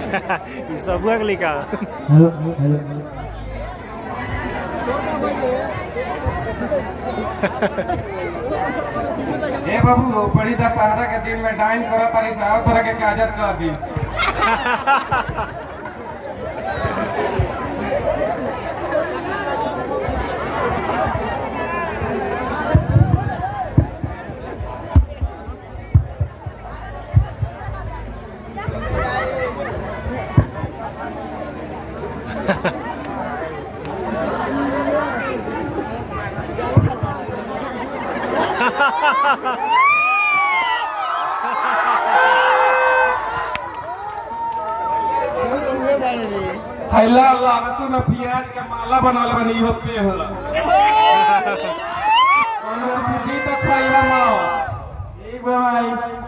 ई सबुआ के लिखा हेलो हेलो ए बाबू बड़ी दशहरा के दिन में डाइन करत तारी से आओ तोरा के काजर कर दी खैला लहसुन और प्याज के माला बनल बनी इहो पे होला कोनो कुछ दी तो खैला ना ठीक बा भाई